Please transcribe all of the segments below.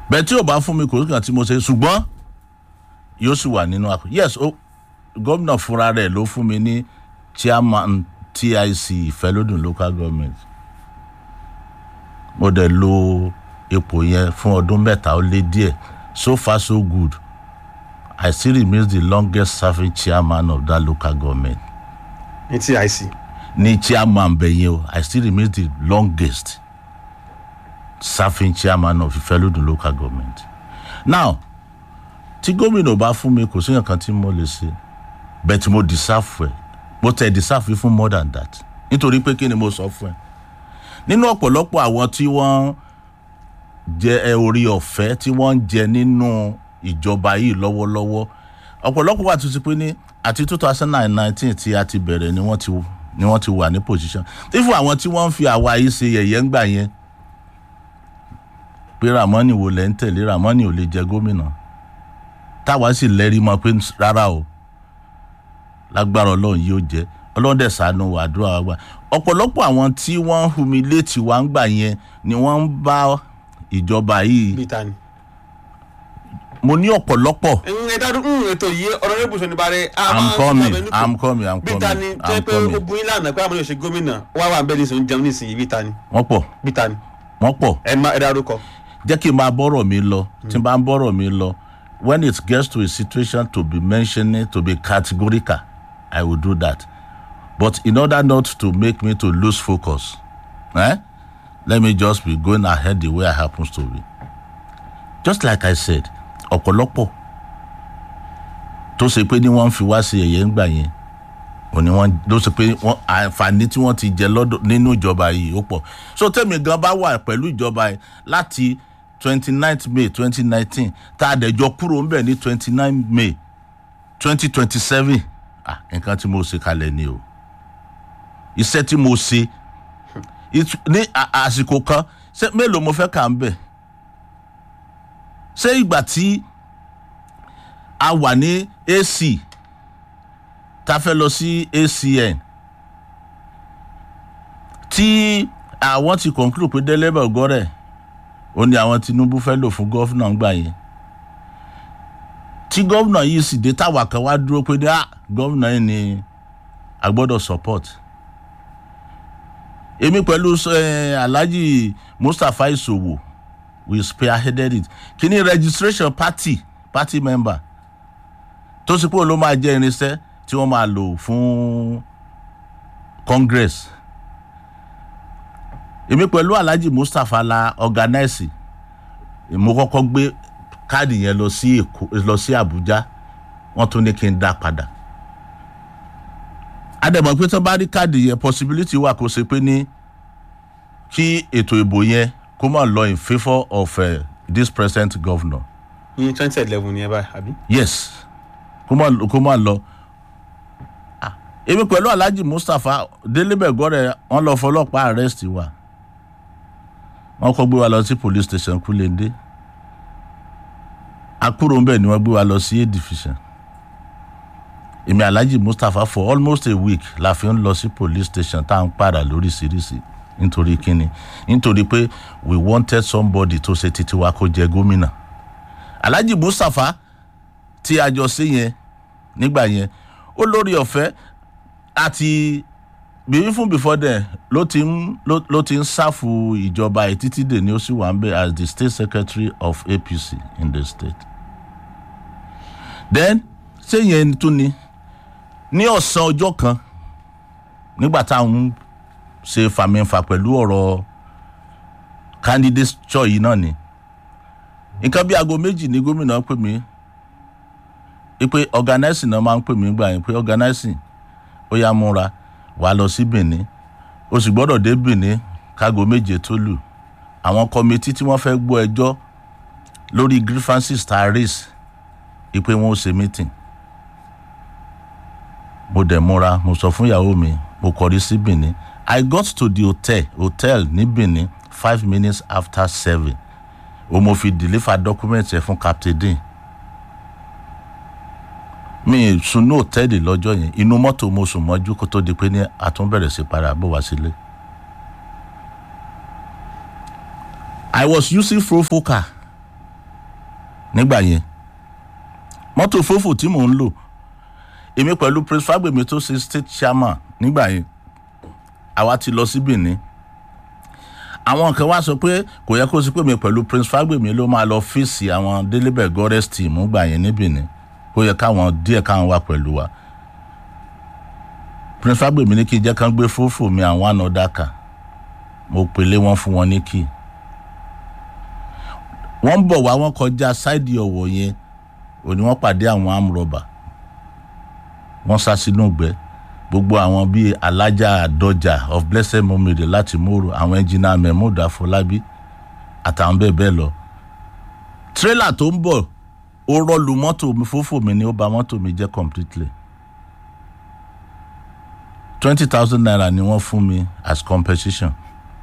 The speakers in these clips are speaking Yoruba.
bẹ́ẹ̀ tí ò bá fún mi kò sí kan tí mo ṣe ṣùgbọ́n yóò sì wà nínú àpò yes ó gómìnà fúnra rẹ̀ ló fún mi ní chairman tic ìfẹ́lódùn local government mo dẹ̀ lo ipò yẹn fún ọdún mẹ́ta ó lé díẹ̀ so far so good i still remain the longest serving chairman of that local government ní tic ní chairman bẹ̀yẹn o i still remain the longest serving chairman of ìfẹ́lódùn local government now tí gómìnà bá fún mi kò sí nǹkan tí mo lè ṣe bẹ́ẹ̀ tí mo deserve ẹ̀ mo tẹ̀ deserve fún more than that nítorí pé kí ni mo sọ fún ẹ nínú ọ̀pọ̀lọpọ̀ àwọn tí wọ́n jẹ ẹ orí ọ̀fẹ́ tí wọ́n ń jẹ nínú ìjọba yìí lọ́wọ́lọ́wọ́ ọ̀pọ̀lọpọ̀ wà tó ti pé ní àti two thousand and nineteen tí a ti bẹ̀rẹ̀ ni wọ́n ti ni wọ́n ti wà ní position ifo àwọn tí wọ́n ń fi àwa yìí ṣe yẹ̀yẹ́ ń gbà yẹn pé ramoni wo lẹ́ ń tẹ̀lé ramoni ò lè jẹ gómìnà táwa sì lẹ́rìí mọ́ pé rárá o lágbára ọlọ́run yóò jẹ́ ọlọ́run dẹ̀ sànú àdúrà wa gbà ọ̀pọ̀lọpọ̀ àwọn tí wọ́n ń humiliate wa ń gbà yẹn ni wọ́n ń bá ìjọba yìí bíi ta ni. mo ní ọ̀pọ̀lọpọ̀ ẹ dádú ètò yìí ọ̀rọ̀ rẹ̀ bùsùn nípa rẹ̀. i'm coming i'm coming i'm bíi ta ni coming tó yẹ i'm pé ó coming bu yín lánàá pé àwọn yóò ṣe gómìnà wá wà bẹ́ẹ̀ nísìnyí jẹun nísìnyí bíi ta ni wọ́n pọ̀ bíi ta ni wọ́n pọ̀ ẹ má ẹ dárúkọ. jẹ́ kí n máa bọ́rọ̀ mi lọ tí n bá ń bọ́rọ̀ mi lọ when it gets to a situation to be mentioning to be categorical i will do that but in order not to make me to lose focus eh, let me just be going ahead the way i happens to be just like i said ọ̀pọ̀lọpọ̀ tó ṣe pé ní wọ́n ń fi wá sí ẹ̀yẹ́ ńgbà yẹn òní wọ́n ló ṣe pé wọ́n àǹfààní tí wọ́n ti jẹ lọ́dọ̀ nínú ìjọba yìí ó pọ̀ so tẹ́mi gan bá wà pẹ̀lú ìjọba yìí láti twenty ninth may twenty nineteen tá a dẹ̀jọ kúrò ńbẹ̀ ní twenty nine may twenty twenty seven ah nǹkan tí mo ṣe kalẹ̀ ni o iṣẹ́ tí mo ṣe it- ní à- àsìkò kan ṣé mélòó mo fẹ́ kà ń bẹ̀ ṣé ìgbà tí a wà ní ac ta fẹ́ lọ sí acn tí àwọn ti conclude pé délẹ́bẹ̀ gọ́rẹ̀ ó ní àwọn tinubu fẹ́ lò fún gọ́fúnà ń gbà yẹn tí gọ́fúnà yìí sì dé táwa kan wá dúró pé ní à gọ́fúnà yìí ni a gbọ́dọ̀ support èmi pẹ̀lú eh, alhaji mustapha isowo we spearheaded it kí ni registration party party member tó sì pé òun ló máa jẹ́ irinṣẹ́ tí wọ́n máa lò fún congress èmi pẹ̀lú alhaji mustapha la organize mo kọ́kọ́ gbé káàdì yẹn lọ sí èkó lọ sí abuja wọ́n tún ní kí n dá padà àdèmọ̀ pé tó bá rí káàdì yẹn possibility wà kó ṣe pé ní kí ètò ìbò yẹn kó má lọ in favour of uh, this present governor ní twenty eleven ni ẹ báyìí àbí. yes kó má kó má lọ Ah, èmi pẹ̀lú alhaji mustapha délébẹ̀gọ́rẹ̀ wọ́n lọ fọlọ́pàá arrest wa wọ́n kọ́ gbé wa lọ sí police station kúlẹ̀ndé akúrò ń bẹ̀ ni wọ́n gbé wa lọ sí a division èmi alhaji mustapha for almost a week la fi ń lọ sí police station tá à ń padà lóríṣiríṣi nítorí kíni nítorí pé we wanted somebody tó ṣe títí wa kó jẹ gómìnà alhaji mustapha tí a jọ sí yẹn nígbà yẹn ó lórí ọ̀fẹ́ àti bíbí fún before then ló ti ń ló ló ti ń ṣàfù ìjọba ẹ̀ títí dè ní ó sì wà ń bẹ̀ as the state secretary of apc in the state. then sẹ́yìn tún ni ní ọ̀sán ọjọ́ kan nígbà táwọn ṣe fàmìfà pẹ̀lú ọ̀rọ̀ candidature yìí náà ni nǹkan bí aago méjì ní gómìnà pè mí pé organizing náà máa ń pè mí gbà yín pé organizing ó yá múra wàá lọ sí benin o sì gbọ́dọ̀ dé benin kágo méje tó lù àwọn kọmitì tí wọ́n fẹ́ gbọ́ ẹjọ́ lórí grievances tá a raise ipe wọn ó ṣe meeting mo dẹ̀ múra mo sọ fún ìyàwó mi mo kọrí sí benin i got to the hotel hotel ní benin five minutes after seven o mo fi deliver document ẹ fún captain dean mi sunú òtẹ́ẹ̀lì lọ́jọ́ yẹn inú mọ́tò mo sùn mọ́jú kó tó di pé ní àtúnbẹ̀rẹ̀ sí padà bọ̀ wá sílé. I was using Profoca nígbà yẹn mọ́tò fófò tí mò ń lò èmi pẹ̀lú prince fagbemi tó ṣe state chairman nígbà yẹn àwa ti lọ sí benin àwọn kan wá sọ pé kò yẹ kó sí pé mi pẹ̀lú prince fagbemi ló máa lọ fèsì àwọn délébẹ̀ gores team gbà yẹn ní benin kó yẹ káwọn díẹ̀ káwọn wà pẹ̀lú wa prince fagbemi ní kí n jẹ́ kán gbé fófò mi àwọn àna kan mo pèlé wọn fún wọn ní kí wọ́n ń bọ̀ wá wọ́n kọjá sáìdì ọ̀wọ̀ yẹn òní wọ́n pàdé àwọn amúrọ̀bà wọ́n sá sínú ìgbẹ́ gbogbo àwọn bíi alájà àdọjà of blessed memory láti mòrò àwọn ẹnjìnà mahmood afọlábí àtàwọn bẹ́ẹ̀ bẹ́ẹ̀ lọ tírélà tó ń bọ̀ ó rọ́ọ̀lù mọ́tò mi fófò mi ni ó bà mọ́tò mi jẹ́ completely twenty thousand naira ni wọ́n fún mi as compensation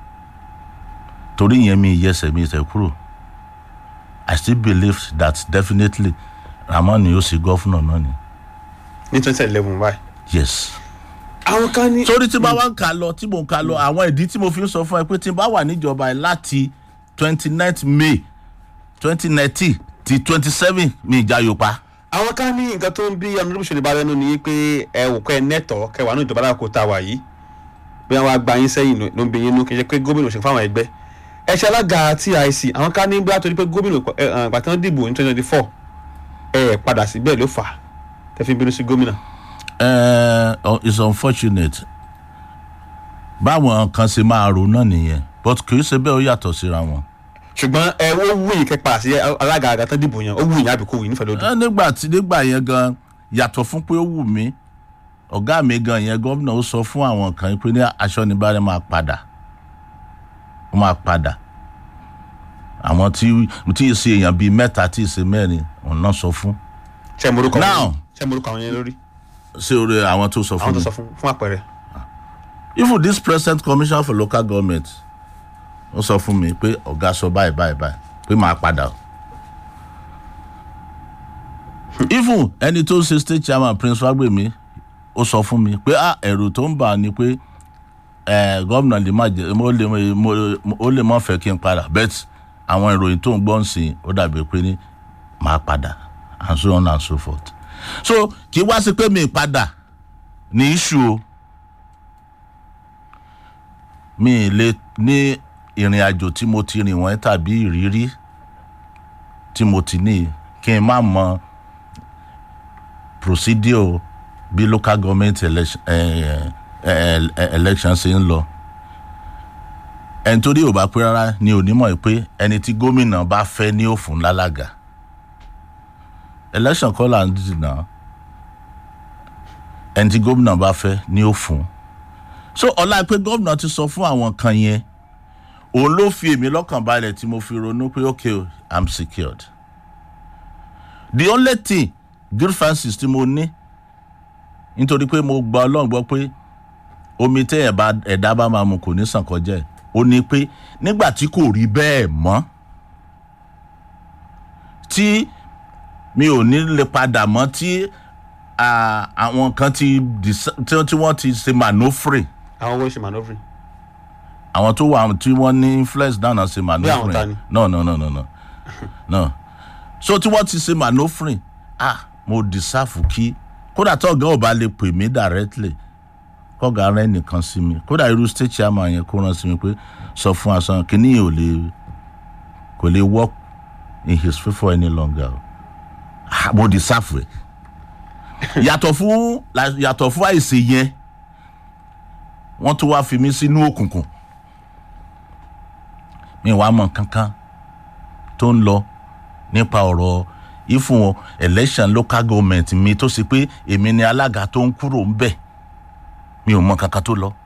torí yẹn mi yẹsẹ̀ mi tẹ̀ kúrò i still believe that definitely ramon yóò ṣe gọ́fúnà náà ni ní twenty eleven báyìí. yes àwọn kan ní. torí tí bá wá ń kà lọ tí mò ń kà lọ àwọn ìdí tí mo fi ń sọ fún ẹ pé tí n bá wà níjọba ẹ láti twenty nine may twenty nineteen ti twenty seven mi ìjà yóò pa. àwọn kan ní nǹkan tó ń bí ọ̀nàdúró ṣèlú bá lẹ́nu ni pé ẹ wò kọ́ ẹ nẹ́tọ̀ kẹwàá ní ìjọba alákòó tá a wà yìí bí wọ́n á gba yín sẹ́yìn ló ń bí yín nú kí n ṣe pé gómìnà òṣèlú fáwọn ẹgbẹ́ ẹ ṣe alága tic àwọn kan ní bí wọ́n á torí pé gómìnà ìgbà tí wọ́n dìbò ní twenty twenty four ẹ padà síbẹ̀ ló fà á tẹ́ fi bínú sí gómìnà. Uh, it's unfortunate báwọn kan ṣe máa rò náà nìyẹn but kì í ṣe bẹ́ẹ̀ ó yàtọ̀ síra wọn. ṣùgbọ́n ẹ ó wù yín kẹpa sí alága àga tán dìbò yẹn ó wù yín àbí kò wù yín nífẹ̀ẹ́ lódì. ẹ nígbà tí nígbà yẹn gan yàtọ̀ fún pé ó wù mí ọ̀gá mi gan yẹn gómìnà ó sọ fún àwọn kan pé ní aṣọ níbàárẹ̀ máa padà ó máa padà àwọn tí tí ì ṣe èèyàn bíi mẹ́ta tí ì ṣe mẹ́rin òun náà sọ fún ṣe morúkọ Now. ṣe morúkọ àwọn yẹn lórí ṣé orí àwọn tó sọ àwọn fún tó mi sọ fún fún àpẹẹrẹ. even this present commissioner for local government ó sọ fún mi pé ọ̀gá sọ báyìí báyìí báyìí pé màá padà o. even ẹni tó ń ṣe state chairman prince fagbemi ó sọ fún mi pé ah ẹ̀rù tó ń bà á ni pé eh, gómìnà lè má jẹ mo lè mo ó lè má fẹ́ kí n padà bet àwọn ìròyìn tó ń gbọ́ ń sìn ó dàbí pé ní màá padà and so on and so forth so kì í wá sí pé mi ì padà ní issue o mi ì lè ní ìrìn àjò tí mo ti rìn wọ́n tàbí ìrírí tí mo ti ní kí n má mọ procedure bí local government election, eh, eh, eh, election ṣe ń lọ ẹni tó rí ò bá pé rárá ni onímọ̀ pé ẹni tí gómìnà bá fẹ́ ní òfun lálága election kọ́ là ń dìnnà ẹni tí gómìnà bá fẹ́ ní òfun so ọlá pé gómìnà ti sọ fún àwọn kan yẹn òun ló fi èmi lọ́kàn balẹ̀ tí mo fi ronú pé okay o, i'm secured the only thing good francis tí mo ní nítorí pé mo gba ọlọ́run gbọ́ pé omi tẹ́ ẹ̀bá ẹ̀dá bá máa mu kò ní sàn kọjá ẹ̀ ó ní pé nígbà tí kò rí bẹ́ẹ̀ mọ́ tí mi ò ní lè padà mọ́ tí ah, àwọn kan ti disa- tí tí wọ́n ti ṣe manoeuvre àwọn owó ṣe manoeuvring. àwọn tó wà tí wọ́n ní influence náà náà ṣe manoeuvre ta ni? no no no no no no so tí wọ́n ti ṣe manoeuvre ah mo deserve kí kódà tó ọ̀gá ò bá lè pè mí directly kọ́gà rẹ nìkan sí mi kódà irú state chairman yẹn kó rán sí mi pé sọ fún asan kìíní yìí ò lè kò lè work in his favour any longer o ah mo deserve ẹ yàtọ̀ fún la- yàtọ̀ fún àìsè yẹn wọ́n tún wá fi mí sínú òkùnkùn mi wàá mọ̀ kankan tó ń lọ nípa ọ̀rọ̀ ìfún election local government mi tó ṣe pé èmi ni alága tó ń kúrò ń bẹ̀ mi ò mọ kankan tó lọ.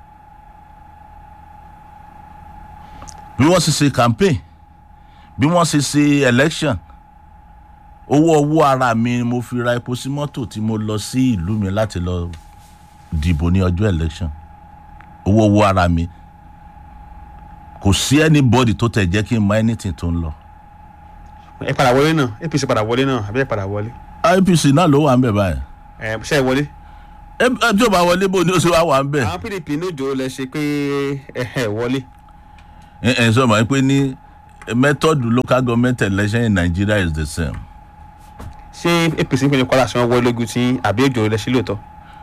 bí wọ́n ṣe ṣe campaign bí wọ́n ṣe ṣe election owó owó ara mi ni mo fi ra epo sí mọ́tò tí mo lọ sí ìlú mi láti lọ dìbò ní ọjọ́ election owó owó ara mi kò sí anybody tó tẹ̀ jẹ́ kí n mọ anything tó ń lọ. ẹ padà wọlé náà apc padà wọlé náà àbí ẹ padà wọlé. IPC náà ló wà ń bẹ̀ báyìí ẹ ṣe é wọlé. ẹ ẹ tí o bá wọlé bó ni ó ṣe wá wà ń bẹ̀. àwọn pdp ní òjò lẹ ṣe pé ẹ ẹ wọlé. ẹ ẹ sọ ma pé ní method local government election in nigeria is the same. ṣé apc ìpínlẹ̀ kwara ṣe wọ́n wọlé lójú tí àbí òjò rẹ̀ sí lóòótọ́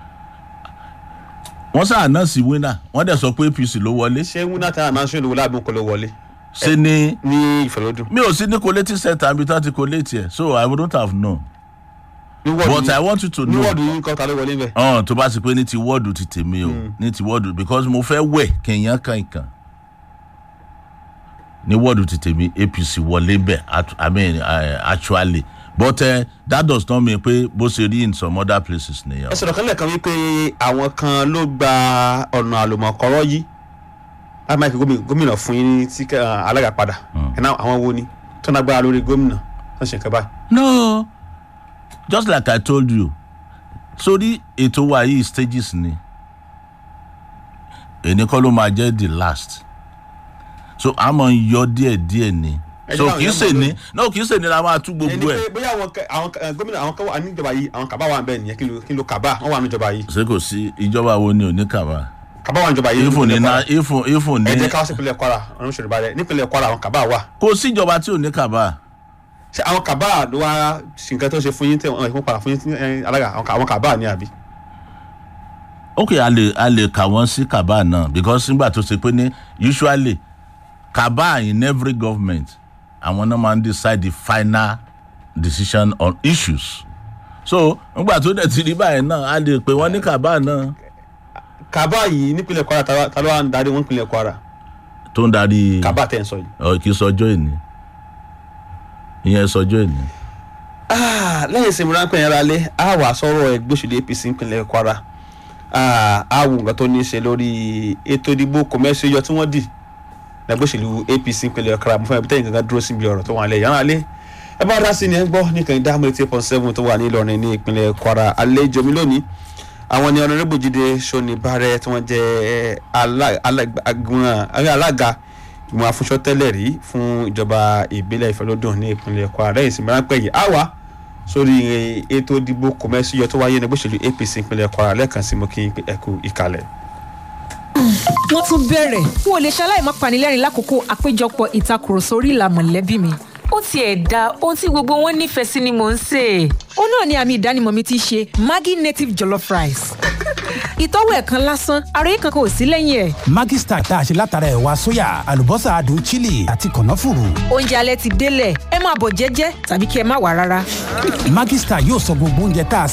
wọ́n sá announce winner wọ́n dẹ̀ sọ pé apc ló wọlé ṣé wúnà tí a máa ń ṣe olówó láàbùn kò ló wọlé ṣe ni ní ìfẹ̀lódún mi ò sí ní collating center àbí tí wọ́n ti collate yẹ so i wouldn't have known ní but wọ́ọ̀dù i want you to ní know wọ́ọ̀dù yìí kọ́ ta ló wọlé bẹ́ẹ̀ ọ̀hún tó bá ti pé ní ti wọ́ọ̀dù ti tèmi o ní ti wọ́ọ̀dù because mo fẹ́ wẹ̀ kí n yàn kàn kàn ní wọ́ọ̀dù ti tèmi apc wọlé bẹ̀ act- i mean uh, actually but uh, that does not mean pé bó ṣe rí in some other places nìyẹn. ẹ sọ̀rọ̀ kan lẹ́ẹ̀kan wípé àwọn kan ló gba ọ̀nà àlùmọ̀kọ́rọ́ yìí láti máa kí gómìnà gómìnà fún yín ní tí alága padà ẹ̀ náà àwọn wo ni tó nágbára lórí gómìnà tó ń ṣe nǹkan báyìí. no just like i told you sórí ètò wa yìí stages ni èní kọ́ ló máa jẹ́ the last so a máa ń yọ díẹ̀ díẹ̀ ni Ẹ so jẹ́ káwọn kì í èèyàn ṣe mọ̀ ní no kì í ṣe ní la máa tú ẹni gbogbo pé ẹ̀ bóyá àwọn kẹ- àwọn kẹ- gómìnà àwọn kan wà níjọba yìí àwọn kàbá wà ń bẹ̀ nìyẹn kí ló kí ló kàbá wọn wà níjọba yìí ṣé kò sí ìjọba wo ni ò ní kàwá kàbá wà níjọba yìí ifun ní nípínlẹ̀ na Kwara. ifun ifun ẹ ní jẹ́ káwọ́ sí ìpínlẹ̀ kwara ọ̀run ṣòro balẹ̀ nípínlẹ̀ kwara àwọn kàbá wà kò sí ìjọba tí ò ní kàwá ṣé àwọn kàbá ló wá sí nǹkan tó ṣe fún yín tẹ wọn ìfún padà fún yín tí, ẹ, alága àwọn kà- àwọn kàbá ní àbí. ok a lè a lè kà wọ́n sí kàbá náà because nígbà tó ṣe pé ní usually kàbá in every government àwọn náà máa ń decide the final decision on issues so nígbà tó dẹ̀ ti rí báyìí náà a lè pè wọ́n ní kàbá náà kàbá yìí nípínlẹ̀ kwara ta ló- ta ló wà ń darí wọn nípínlẹ̀ kwara tó ń darí kàbá tẹ̀ ń sọ yìí. ọ kì í sọjọ́ ìní ìyẹn sọjọ́ ìní. Ah, lẹ́yìn ìsinmi ráńpẹ́ yẹn ralé a wà sọ̀rọ̀ ẹgbẹ́ òṣèlú apc nípínlẹ̀ kwara Ah, a wù nǹkan tó ní í ṣe lórí ètò ìdìbò kọ̀mẹ́sì yọ tí wọ́n dì lẹ́gbẹ́ òṣèlú apc nípínlẹ̀ kwara mo fẹ́ bí tẹ́yìn kankan dúró síbi ọ̀rọ̀ tó wà lẹ́yìn ralé ẹ bá dá sí ni ẹ gbọ́ ní kàn dáhùn eighty point seven tó wà ní ìlọrin ní ìpínlẹ̀ kwara àlejò mi lónìí àwọn ni ọ̀nàrẹ́bù jíde sọ́ni bàrẹ́ tí wọ́n jẹ́ alá- alá- agbọ̀n- alága ìgbìmọ̀ afúnṣọ́ tẹ́lẹ̀ rí fún ìjọba ìbílẹ̀ ìfẹ́lódùn ní ìpínlẹ̀ kwara lẹ́yìn ìsinmi ráńpẹ́ yìí á wà sórí ètò ìdìbò kọ̀mẹ́sì yọ tó wáyé ní gbèsèlú apc ìpínlẹ̀ kwara lẹ́ẹ̀kan sí mo kí n pé ẹ kú ìkàlẹ̀. wọ́n tún bẹ̀rẹ̀ n ò lè ṣaláì má panilẹ́rìn lákòókò àpéjọpọ̀ ìtakùrọ̀sọ orí ìlà mọ̀lẹ́bí mi. ó tiẹ̀ da ohun tí gbogbo wọn nífẹ̀ẹ́ sí ni mò ń sè é. ó náà ni àmì ìdánimọ̀ mi ti ṣe maggi native jollof rice. ìtọ́wò ẹ̀ kan lásán àròyé kankan ò sí lẹ́yìn ẹ̀. Maggi Star tá a ṣe látara ẹ̀wà sóyà àlùbọ́sà adùn chili àti kànáfùrù. oúnjẹ alẹ́ ti délẹ̀ ẹ máa bọ̀ jẹ́jẹ́ tàbí kí ẹ má wà rárá. Maggi Star yóò sọ gbogbo oúnjẹ tá a